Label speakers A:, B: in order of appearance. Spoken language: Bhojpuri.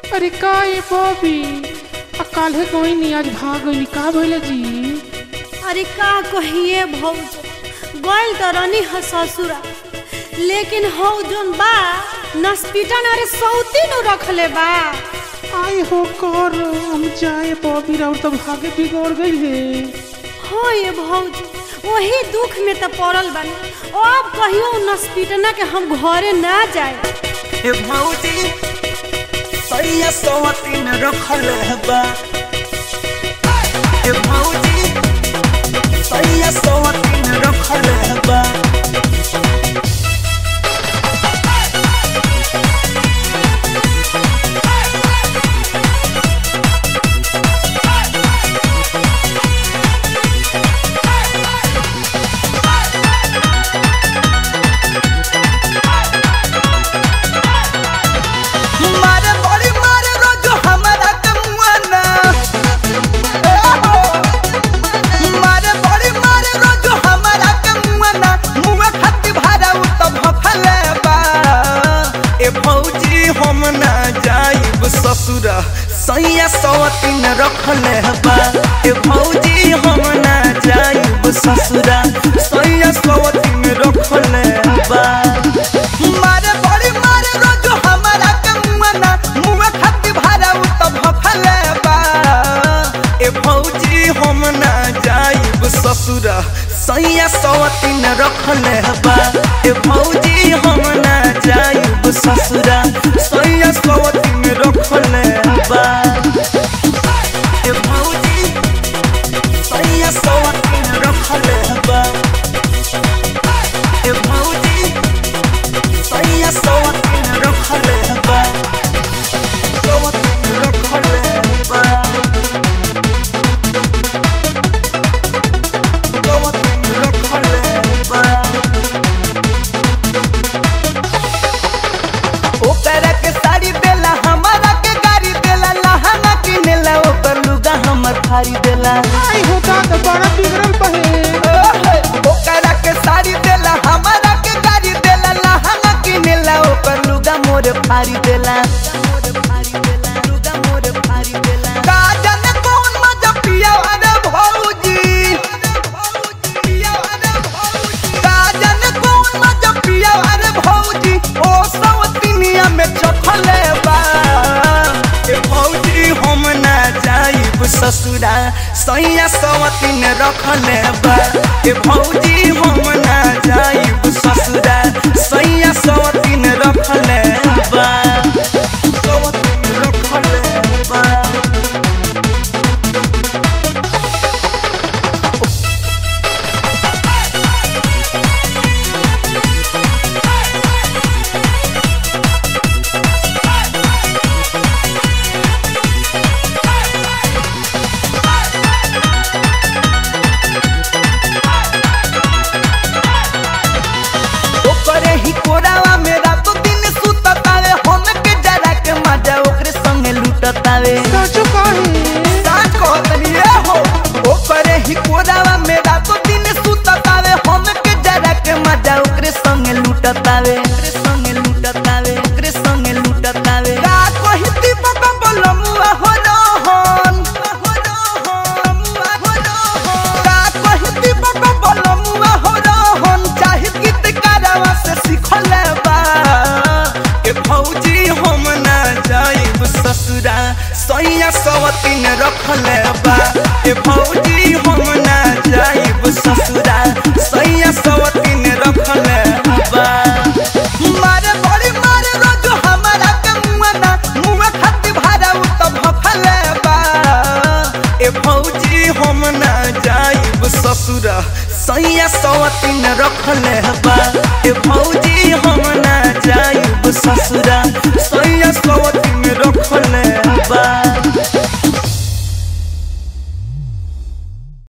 A: अरे का ये बॉबी आ काल्हे कोई नहीं आज भाग गई का भइले जी
B: अरे का कहिए भौज गइल त रनी ह ससुरा लेकिन हौ जोन बा नस्पिटन अरे सौती नु रखले बा
A: आए हो कर हम जाए बॉबी और तो भागे बिगड़ गई है
B: हो ये भौज वही दुख में त पड़ल बानी अब कहियो नस्पिटना के हम घरे ना जाए
C: ए भौजी सैया सवतीन रखल बा ए भौजी सैया सवतीन रखल बा मारे बड़ी मारे रोज हमरा के मुआना ए हो मारे बड़ी मारे रोज हमरा के मुआना मुआ खाती भारा उ त भफले बा ए भौजी हम ना जाइब ससुरा सैया सवतीन रखले बा ए भौजी हम ना जाइब ससुरा सैया सवतीन रखले बा मारे बड़ी मारे रोज हमरा के मुआना मुआ खाती भारा उ त भफले बा ए भौजी हम ना जाइब ससुरा सैया सवतीन रखले बा ए भौजी हम ना जाइब ससुरा सैया सवतीन रखले बा ए भौजी सैया सवतीन रखले बा ए भौजी सैया सवतीन रखले बा सवतीन रखले बा सवतीन रखले बा ओकरा के साड़ी देला हमारा के गाड़ी देला लहंगा किनेला ओकर लुगा हमर फाड़ी देला
A: आई हो का तो बड़ा बिगड़ल बहे
C: ओहे, ओकरा के साड़ी देला हमारा के गाड़ी देला लहंगा किनेला ओकर लुगा मोर फाड़ी देला का जाने कौन मजा पिया अरे भौजी का जाने कौन मजा पिया अरे भौजी ओ सवतिनिया में चखले बा ए भौजी हम ना जाइब ससुरा सैया सवतिन रखले बा ए भौजी हम ना जाइब ससुरा सैया सवतिन रखले बा सवतिन रखले बा ओकरे ही कोरावा में रातो दिन सुततावे हम के जरा के मजा ओकरे संगे लूटतावे
A: सच कहे
C: साथ कहतनी ए हो ओकरे ही कोरावा में रातो दिन सुततावे हम के जरा के मजा ओकरे संगे लूटतावे ओकरे संगे लूटतावे ओकरे संगे लूटतावे का कहिती बाबा बोलमुआ हो रहन हो रहन हो रहन का कहिती बाबा बोलमुआ हो रहन चाहे गीत कारवा से सिखले बा ए भौजी हम ना जाइब ससुरा सैया सवतीन रखले बा ए भौजी हम ना जाइब ससुरा सैया सवतीन रखले बा मारे बड़ी मारे रोज हमारा के मुआना मुआ खाती भारा उ त भफले बा ए भौजी हम ना जाइब ससुरा सैया सवतीन रखले बा ए भौजी हम